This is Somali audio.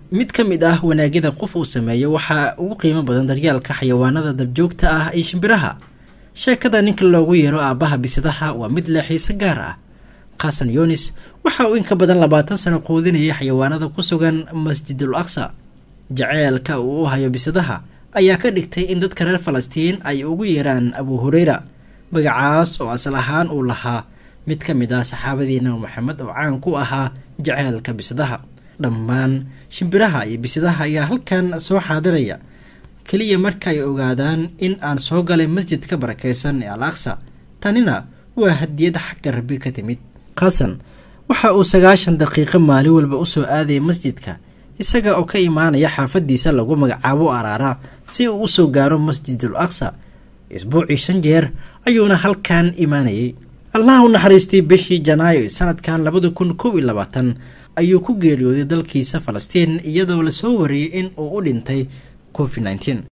mid ka mid ah wanaagyada qof uu sameeyo waxaa ugu qiimo badan daryaalka xayawaanada dabjoogta ah iyo shimbiraha sheekada ninka loogu yeero aabbaha bisadaha waa mid leh xiise gaar ah khasan yunis waxa uu in ka badan labaatan sano quudinayay xayawaanada ku sugan masjidul aqsa jaceelka uu u hayo bisadaha ayaa ka dhigtay in dadka reer falastiin ay ugu yeeraan abu hureyra magacaas oo asal ahaan uu lahaa mid ka mid ah saxaabadii nabi maxamed oo caan ku ahaa jaceelka bisadaha dhammaan shimbiraha iyo bisadaha ayaa halkan soo xaadiraya keliya marka ay ogaadaan in aan soo galay masjidka barakaysan ee al aqsa tanina waa hadiyad xagga rabbi ka timid khasan waxa uu sagaashan daqiiqo maalin walba usoo aadayay masjidka isaga oo ka imaanaya xaafadiisa lagu magacaabo araara si uu usoo gaaro masjidul aqsa isbuucii shan jeer ayuuna halkan imaanayay allah u naxariistay bishii janaayo sanadkan labada kun kow iyo labaatan ayuu ku geeriyooday dalkiisa falastiin iyadoo lasoo wariyey in uu u dhintay covid nneteen